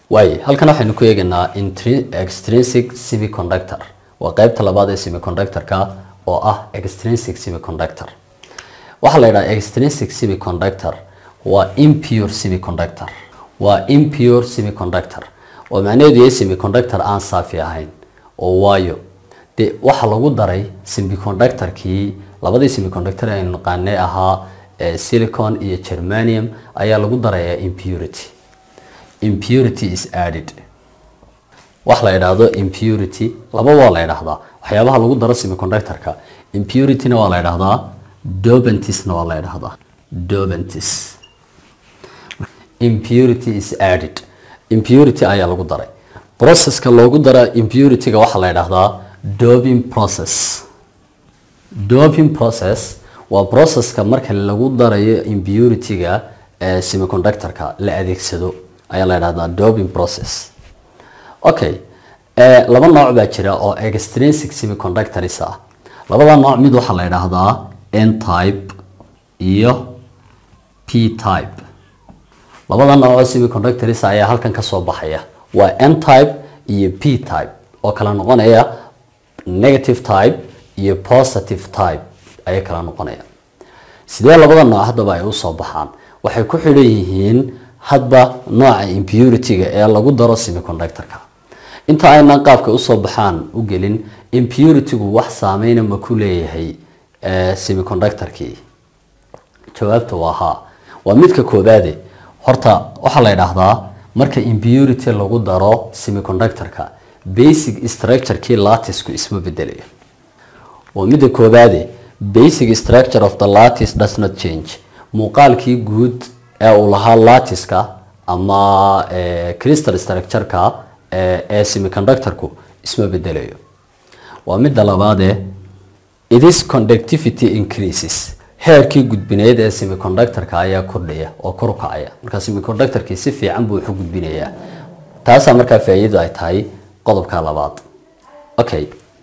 waaye halkan waxaynu ku eegaynaa extrinsic semiconductor waa qeybta labaad ee semiconductorka oo ah extrinsic semiconductor waxaa la yidhaha extrinsic semiconductor waa impure semiconductor waa impure semiconductor oo macnaheedu yahay semiconductor aan saafi ahayn oo waayo de waxaa lagu daray semiconductorkii labadii semiconductor aynu naqaanay ahaa silicon iyo germanium ayaa lagu darayaa impurity impurity is added wax la yidhaahdo impurity laba waa la yidhaahdaa waxyaabaha lagu daro semiconductorka impurityna waa la yidhaahdaa dobentisna waa la yidhaahdaa dobentis impurity is added impurity ayaa lagu daray processka loogu dara impurityga waxaa la yidhaahdaa doping process doping process waa processka marka lagu darayo impurityga ee semiconductorka la adeegsado ayaa la yidhahdaa doping process okay laba nooc baa jira oo extrinsic semiconductors ah labada nooc mid waxaa la yidhaahdaa n type iyo p type labada nooc oo semiconductors ayaa halkan ka soo baxaya waa n type iyo p type oo kala noqonaya negative type iyo positive type ayay kala noqonaya sidee labada nooc haddaba ay usoo baxaan waxay ku xidhan yihiin hadba nooca impurity-ga ee lagu daro semiconductorka inta aynan qaabka usoo baxaan u gelin impurity-gu wax saameyna ma ku leeyahay semiconductorkii jawaabta waa haa waa midka koobaade horta waxaa la yidhaahdaa marka impurity lagu daro semiconductorka basic structure-kii latisku isma bedelayo waa midda koobaade basic structure of the lattice does not change muuqaalkii guud ee uu lahaa lattiska ama crystal structure-ka ee semiconductorku isma bedelayo waa midda labaadee it is conductivity increases heerkii gudbineed ee semiconductorka ayaa kordhaya oo kor u kacaya marka semiconductorkii si fiican buu wuxu gudbinayaa taasaa markaa faa'iidadu ay tahay qodobka labaad okay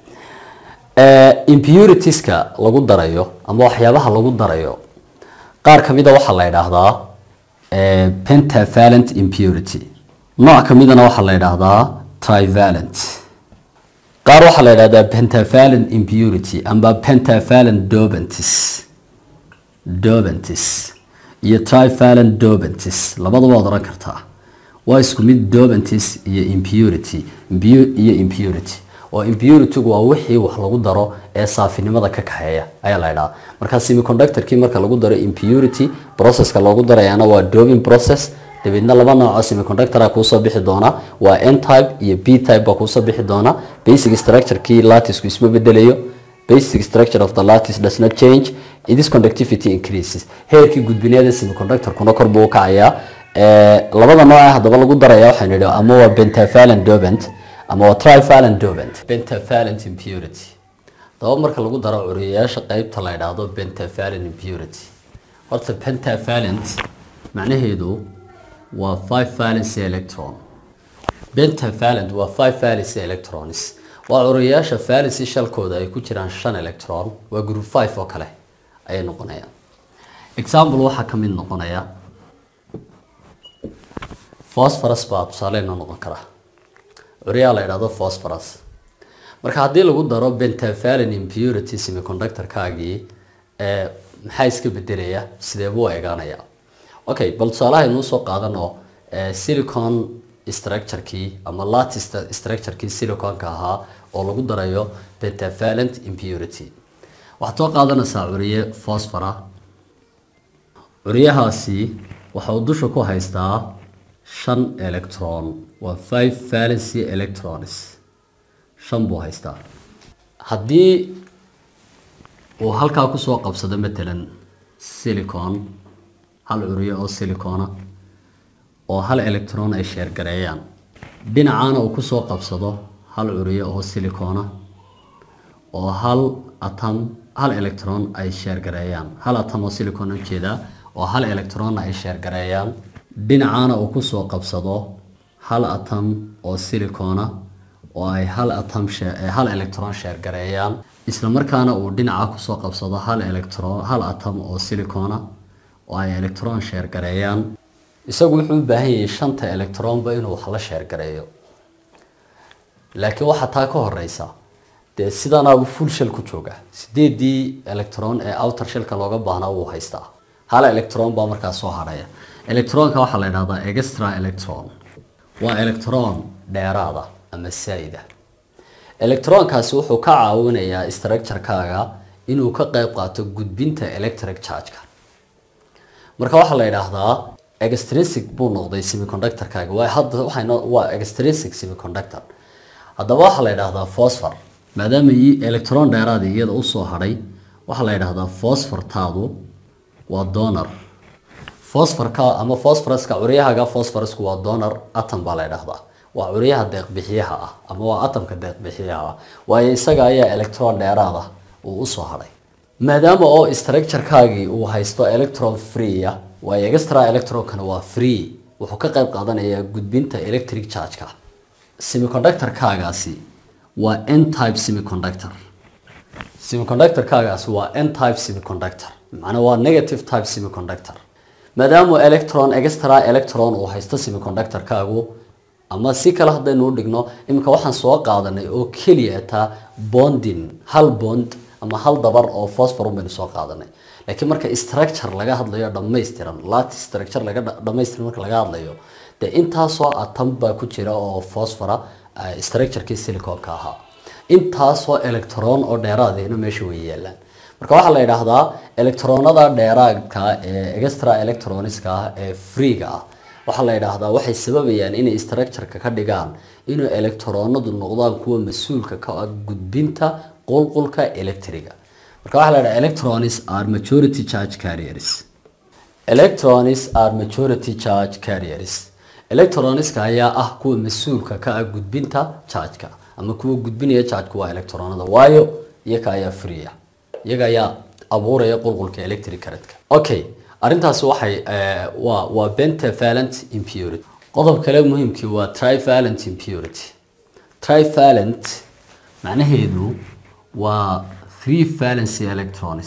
impuritiska lagu darayo ama waxyaabaha lagu darayo qaar kamida waxaa la yidhaahdaa pentavalent impurity nooc kamidana waxaa la yidhaahdaa trivalent qaar waxaa la yidhahdaa pentavalent impurity amba pentavalent dobentis dobentis iyo trivalent dobentis labadaba waad oran kartaa waa isku mid dobentis iyo impurity iyo impurity oo impuritygu waa wixii wax lagu daro ee saafinimada ka kaxeeya ayaa la ydhaha markaa semiconductorkii marka lagu daro impurity processka loogu darayana waa doping process dabeedna laba nooc oo semiconductora kuusoo bixi doona waa n type iyo b type baa kuusoo bixi doona basic structure-kii lattisku isma bedelayo basic structure of the lattice does not change it is conductivity increases heerkii gudbineeda semiconductorkuna kor buu u kacayaa labada nooc ee haddaba lagu daraya waxaan idhi ama waa pentavalent dopant ama waa trivalent dopant pentavalent impurity daba marka lagu daro curiyayaasha qeybta la yidhaahdo pentavalent impurity horta pentavalent macnaheedu waa five valency electron pentavalent waa five valency electrons waa curiyayaasha valency shalkooda ay ku jiraan shan electron waa group five oo kale ayay noqonayaan example waxaa ka mid noqonaya phosphorus baa tusaaleyna noqon kara curyaa la yidhahdo phosphorus marka haddii lagu daro pentavalent impurity semiconductor-kaagii maxaa iska bedelaya sidee buu eegaanaya okay bal tusaalaha inuu soo qaadano silicon structure-kii ama lattice structure-kii siliconka ahaa oo lagu darayo pentavalent impurity waxaad soo qaadanaysaa curiye phosphora curyahaasi waxa uu dusha ku haystaa shan electron waa five valency electrons shan buu haystaa haddii uu halkaa kusoo qabsado matalan silicon hal curiyo oo silicona oo hal electron ay sheergareeyaan dhinacaana uu kusoo qabsado hal curiyo oo silicona oo hal atom hal electron ay sheergareeyaan hal atom oo silicon ujeedaa oo hal electronna ay sheergareeyaan dhinacaana uu kusoo qabsado hal atom oo silicona oo ay hal atom hal electron sheergareeyaan isla markaana uu dhinaca kusoo qabsado hal electron hal atom oo silicona oo ay electron sheergareeyaan isagu wuxuu u baahan yahay shanta electronba inuu wax la sheergareeyo laakiin waxaa taa ka horeysa dee sidanaabuu full shell ku jooga sideedii electron ee outer shellka looga baahnaa wuu haystaa hal electron baa markaa soo hadhaya electronka waxaa la idhahdaa extra electron waa electron dheeraada ama saa'ida electronkaasi wuxuu ka caawinayaa structurekaaga inuu ka qayb qaato gudbinta electric chargeka marka waxaa la idhaahdaa extrinsic buu noqday semiconductorkaaga waa hadda waxayno waa extrinsic semiconductor haddaba waxaa la idhaahdaa phosphor maadaama i electron dheeraada iyada usoo hadhay waxaa la idhaahdaa phosphortaadu waa donor phosphorka ama phosphoruska curyahaga phosphorusku waa donor atom baa la idhaahdaa waa curyaha deeqbixiyaha ah ama waa atomka deeqbixiyaha ah waayo isaga ayaa electron dheeraada uu usoo hadhay maadaama oo structurekaagii uu haysto electron free ah waayo extra electronkana waa free wuxuu ka qayb qaadanayaa gudbinta electric chargeka semiconductorkaagaasi waa n type semiconductor semiconductorkaagaasi waa n type semiconductor macnaa waa negative type semiconductor maadaama electron extra electron uu haysto semiconductorkaagu ama si kale haddaynu u dhigno iminka waxaan soo qaadanay oo keliya taa bonding hal bond ama hal dabar oo phosphor baynu soo qaadanay laakiin marka structure laga hadlayo dhammaystiran lati structure laga dhammaystiran marka laga hadlayo dee intaasoo atom baa ku jira oo phosphora structurekii siliconka ahaa intaasoo electron oo dheeraadina meesha way yaalaan marka waxaa la yidhaahdaa electronada dheeraadka ee extra electroniska ah ee freega ah waxaa la yidhaahdaa waxay sababayaan inay structureka ka dhigaan inuu electronadu noqdaan kuwa mas-uulka ka ah gudbinta qulqulka electriga marka waxaa la yidhaha electrons are majority charge carriers electrons are majority charge carriers electronska ayaa ah kuwa mas-uulka ka ah gudbinta chargeka ama kuwa gudbinaya chargeka waa electronada waayo iyaga ayaa freeya iyaga ayaa abuuraya qulqulka electric currentka okay arrintaasi waxay waa waa pentavalent impurity qodob kale muhiimkii waa trivalent impurity trivalent macnaheedu waa three valency electrons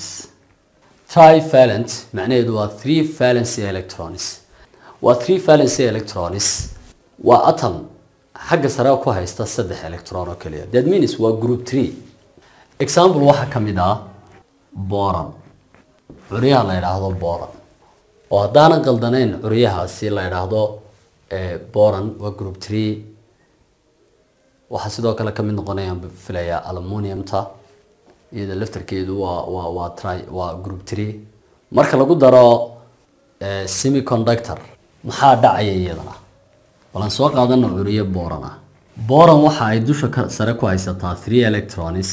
trivalent macnaheedu waa three valency electrons waa three valency electrons waa atom xagga sare ku haysta saddex electron oo keliya that means waa group three example waxaa ka mid ah boron curyaha la yidhaahdo boron oo haddaanan qaldanayn curyahaasi la yidhaahdo boron waa group three waxaa sidoo kale kamid noqonayaan filayaa aluminiumta iyada laftarkeedu waa waa waa tri waa group three marka lagu daro semiconductor maxaa dhacaya iyadana balan soo qaadana curiyo boron ah boron waxa ay dusha ka sare ku haysataa three electrons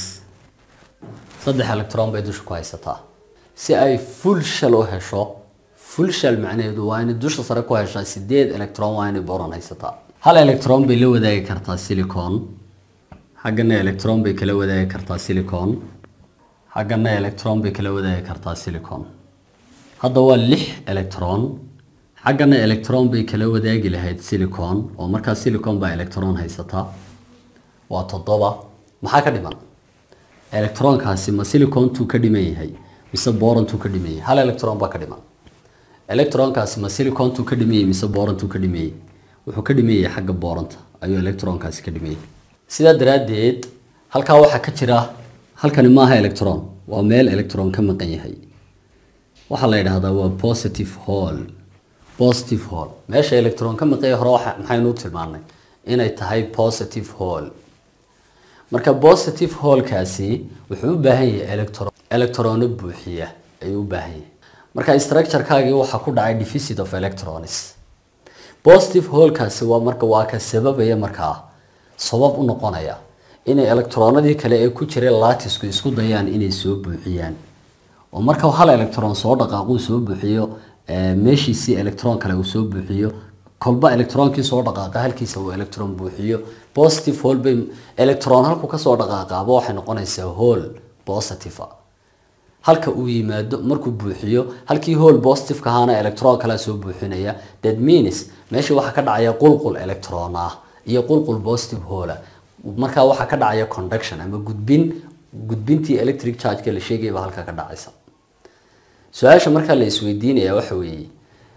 saddex electron bay dusha ku haysataa si ay full shell u hesho full shell macnaheedu waa inay dusha sare ku heshaa sideed electron waa inay boron haysataa hal electron bay la wadaagi kartaa silicon xaggana electron bay kala wadaagi kartaa silicon xaggana electron bay kala wadaagi kartaa silicon hadda waa lix electron xaggana electron bay kala wadaagi lahayd silicon oo markaa silicon baa electron haysataa waa toddoba maxaa ka dhiman electronkaasi ma silicontuu ka dhiman yahay mise borontuu ka dhiman yahay hal electron baa ka dhiman electronkaasi ma silicontuu ka dhiman yahay mise borontuu ka dhiman yahay wuxuu ka dhiman yahay xagga boronta ayuu electronkaasi ka dhiman yahay sidaa daraaddeed halkaa waxaa ka jira halkani maaha electron waa meel electron ka maqan yahay waxaa la yidhaahdaa waa positive hall positive hall meesha electron ka maqan yahay hore waxa maxaynu u tilmaanay inay tahay positive hall marka positive hallkaasi wuxuu u baahan yahay electron electrono buuxiya ayuu u baahan yahay marka structurekaagii waxaa ku dhacay deficit of electrons positive hallkaasi waa marka waa ka sababaya markaa sabab u noqonaya inay electronadii kale ee ku jiray latisku isku dayaan inay soo buuxiyaan oo marka hal electron soo dhaqaaquu soo buuxiyo meeshiisii electron kale uu soo buuxiyo kolba electronkii soo dhaqaaqa halkiisa uu electron buuxiyo positive hall bay electron halku kasoo dhaqaaqaaba waxay noqonaysaa hall positive halka uu yimaado markuu buuxiyo halkii hall positive ka ahaana electron kale soo buuxinaya that means meesha waxaa ka dhacaya qulqul electron ah iyo qulqul positive hall markaa waxaa ka dhacaya conduction ama gudbin gudbintii electric charge-ka la sheegaya baa halkaa ka dhacaysa su-aasha markaa la isweydiinaya waxa weeye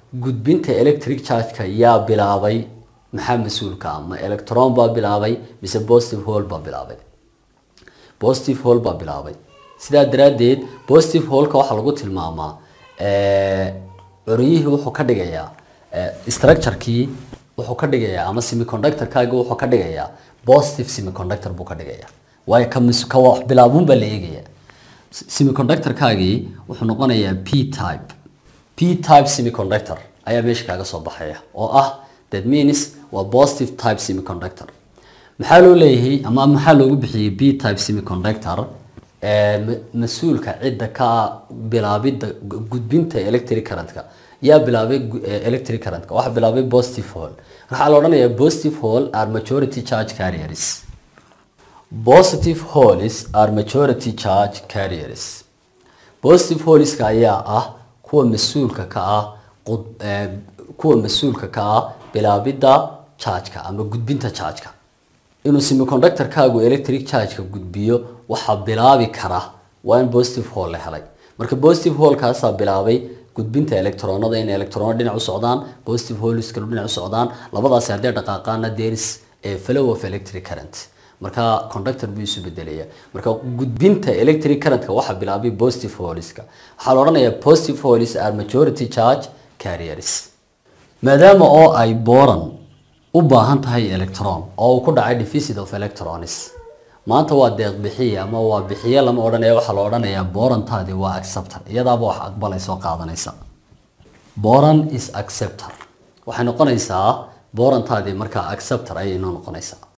gudbinta electric charge-ka yaa bilaabay maxaa mas-uulka ah ma electron baa bilaabay mise positive hole baa bilaabay positive hole baa bilaabay sidaa daraaddeed positive holeka waxaa lagu tilmaamaa curyihii wuxuu ka dhigayaa structurekii wuxuu ka dhigayaa ama semiconductorkaagi wuxuu ka dhigayaa positive semiconductor buu ka dhigayaa waayo ka mis ka wax bilaabun baa la eegaya semiconductorkaagii wuxuu noqonayaa p type p type semiconductor ayaa meesha kaaga soo baxaya oo ah that means waa positive type semiconductor maxaa loo leeyahay ama maxaa loogu bixiyey b type semiconductor mas-uulka cidda ka bilaabidda gudbinta electric currentka yaa bilaabay electric currentka waxaa bilaabay positive hole waxaa la odhanayaa positive hole are majority charge carriers positive holes are majority charge carriers positive holeska ayaa ah kuwa mas-uulka ka ah kuwa mas-uulka ka ah bilaabidda chargeka ama gudbinta chargeka inuu semiconductorkaagu electric chargeka gudbiyo waxaa bilaabi kara waa in positive hole la helay marka positive holekaasaa bilaabay gudbinta electronada in electrono dhinac u socdaan positive holeska dhinac u socdaan labadaasi haddee dhaqaaqaana there is a flow of electric current marka conductor buu isu bedelaya marka gudbinta electric currentka waxaa bilaabay positive holeska waxaa la odhanayaa positive holes are majority charge carriers maadaama oo ay boron u baahan tahay electron oo uu ku dhacay deficit of electrons maanta waa deeq bixiye ama waa bixiye lama odhanaya waxaa la odhanayaa borontaadi waa acceptor iyadaaba wax aqbalaysa oo qaadanaysa boron is acceptor waxay noqonaysaa borontaadi markaa acceptor ayay inoo noqonaysaa